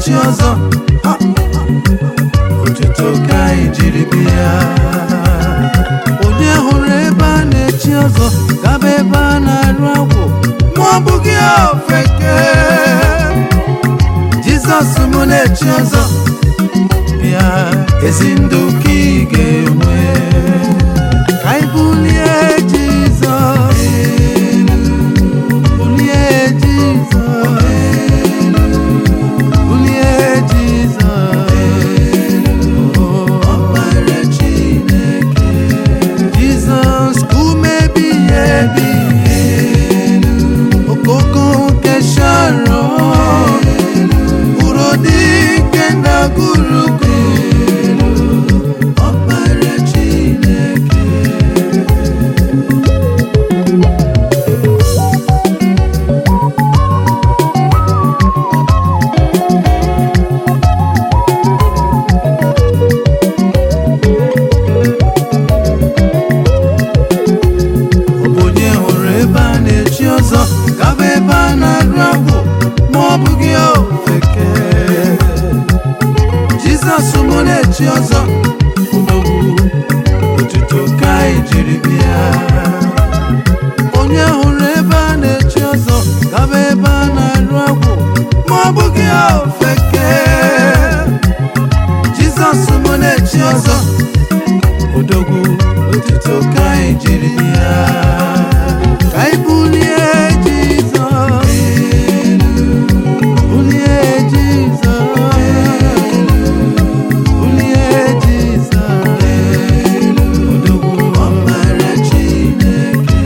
na-echi ọzọ Ha! otuto ka anyị jiri bịa onye hụrụ ebe a na-echi ọzọ gaba ebe a na-arụ agwụ ma ọ bụghị ofeke jizọs mụ na-echi ọzọ bịa ezi ndụ ka ị ga-enwe ka anyị bulie jizọs elu bulie jizọs elu bulie jizọs elu ọkpara chineke jizọs ka ume ebighị ebi elu okoko nke sharon uru dị nke ndagwurugwu ọkpara chineke ọ bụ onye hụrụ ebe a na-echi ọzọ gaba ebe a na-arụ agwụ ma ọ bụghị ofeke jizọs mụ na-echi ọzọ odogwu otuto ka anyị jiri bịa onye hụrụ ebe a na-echi ọzọ gaba ebe a na-arụ agwụ ma ọ bụghị ofeke jizọs mụ na-echi ọzọ odogwu otuto ka anyị jiri ya ka anyị bulie jizọs elu bulie jizọs elu bulie jizọs elu odogwu ọkpara chineke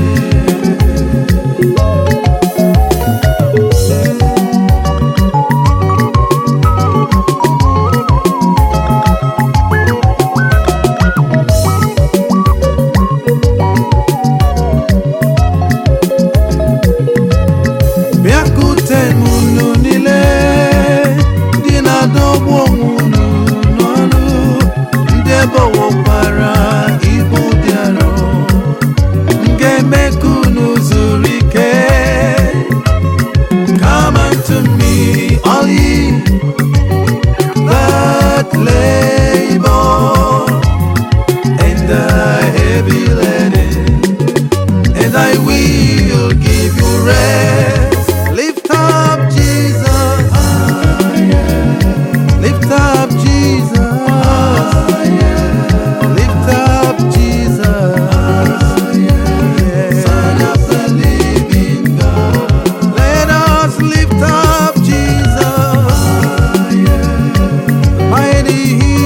bịakute m unu niile ndị na-adọgbu onwe unu n'ọnụ ndị ebowokwara ibu dị arọ m ga-eme ka unu zuru ike Come unto me, all ye that labor and are heavy laden, and I will give you rest. Lift up Jesus. Lift up Jesus. Lift up Jesus. Son of the living God. Let us lift up Jesus. Mighty